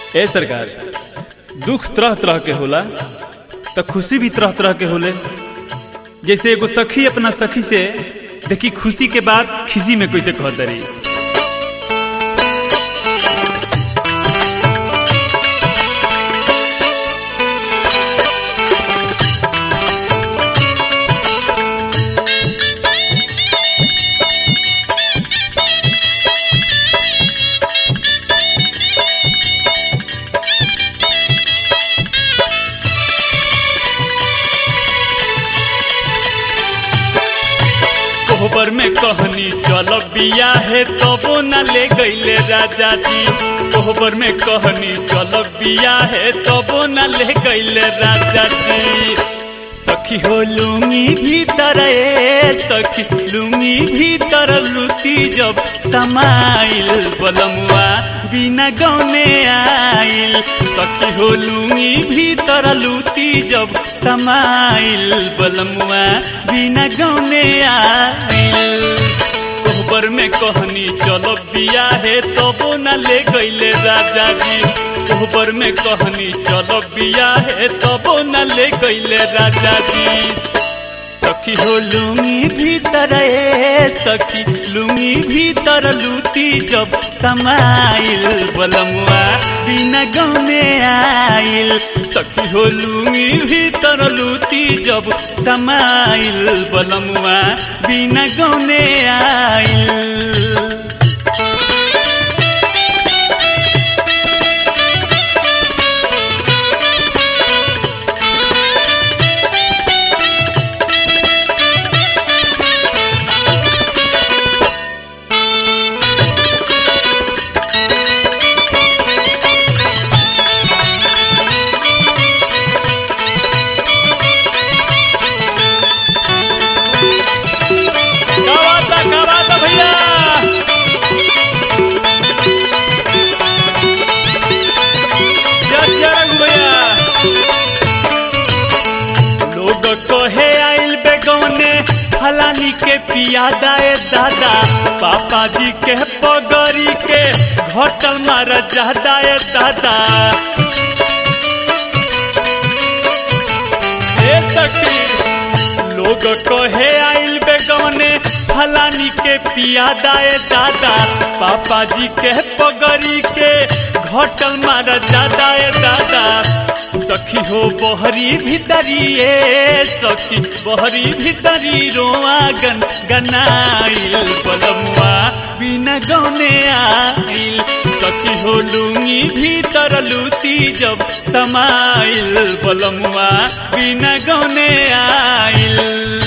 ए सरकार दुख तरह तरह के होला तो खुशी भी तरह तरह के होले जैसे एगो सखी अपना सखी से देखी खुशी के बाद खिसी में कैसे कहत रही कोहबर में कहनी चल बिया है तबो न ले गईले राजा जी कोहबर में कहनी चल बिया है तबो न ले गईले राजा जी सखी हो लूंगी भीतर ए सखी लूंगी भीतर लुती जब समाइल बलमुआ बिना गौने आइल सखी हो लूंगी भीतर लुती जब समाइल बलमुआ बिना गौने आइल कोहबर में कहनी चलो बिया है तबो न ले गईले राजा जी कोहबर में कहनी चलो बिया है तबो न ले गईले राजा जी सखी हो लूंगी भीतर ए सखी लूंगी भीतर लूटी जब समाइल बलमुआ बिना गौने आइल सखी हो लूंगी भीतर लूटी जब समाइल बलमुआ बिना गौने आइल गवाता गवाता भैया जय जय रघु भैया लोग कहे आइल बेगौने फलानी के पियादा ए दादा पापा जी के पगड़ी के घटल मार जादा ए दादा ए सखी लोग कहे आइल बेगौने फलानी के पियादा ए दादा पापा जी के पगड़ी के घटल मार दादा ए दादा सखी हो बहरी भीतरी ए सखी बहरी भीतरी रोआ गन गनाइल बलमुआ बिना गौने आइल सखी हो लूंगी भीतर लूती जब समाइल बलमुआ बिना गौने आइल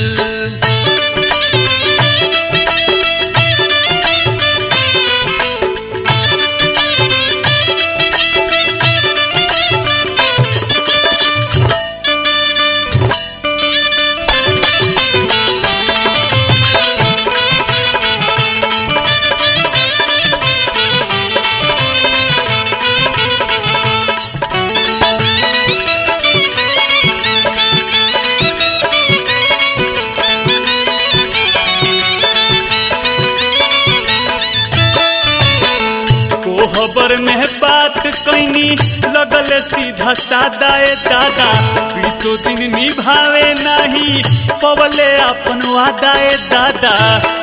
कोहबर में बात कैनी लगल सीधा सादा ए दादा बीसो दिन निभावे नहीं पवले अपन वादा ए दादा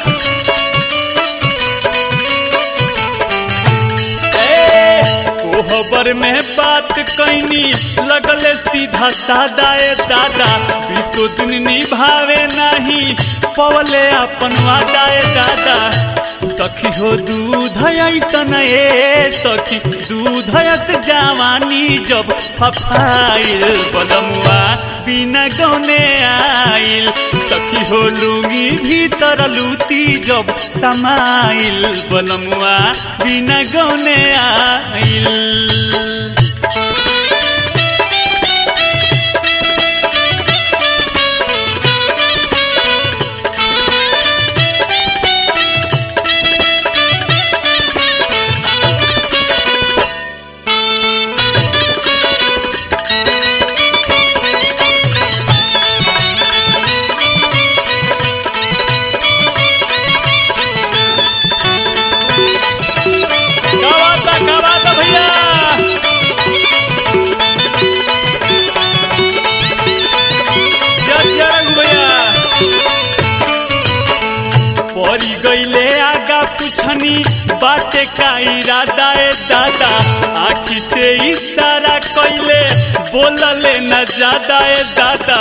ए, कोहबर में बात कैनी लगल सीधा सादा ए दादा बीसो दिन निभावे नहीं पवले अपन वादा ए दादा सखी हो दूध ऐसन ए सखी दूध ऐस जवानी जब फफाइल बलमुआ बिना गौने आइल सखी हो लूंगी भीतर लूती जब समाइल बलमुआ बिना गौने आइल गवाता गवाता भैया का इरादा ए दादा आखी से इशारा कैले बोलले न ज्यादा ए दादा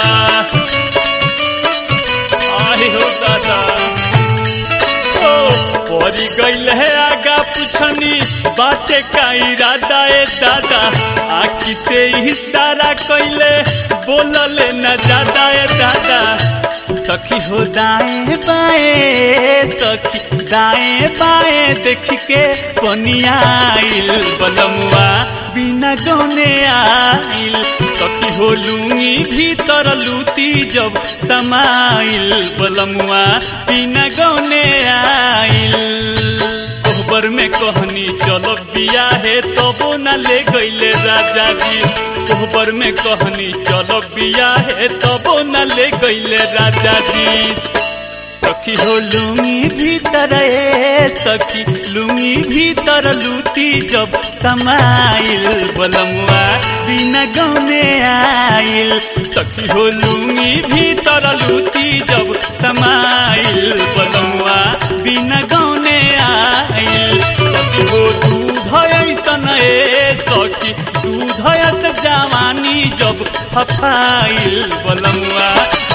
आही हो दादा ओ परी गईल है आगा पुछनी बाटे का इरादा ए दादा आखी से इशारा कैले बोलले न ज्यादा ए दादा सखी हो दाएं बाएं सखी दाएं बाएं देख के पनियाइल बलमुआ बिना गौने आइल सखी हो लूंगी भीतर लूती जब समाइल बलमुआ बिना गौने आइल कोहबर में कहनी चलो बिया है तबो न ले गईले राजा जी कोहबर में कहनी चलो बिया है तबो न ले गईले राजा जी सखी हो लुंगी भीतर ए सखी लुंगी भीतर लूटी जब समाइल बलमुआ बिना गौने आइल सखी हो लुंगी भीतर लूटी जब समाइल बलमुआ बिना गौने आइल सखी हो दूध ऐसन ए सखी दूध जवानी जब फफाइल बलमुआ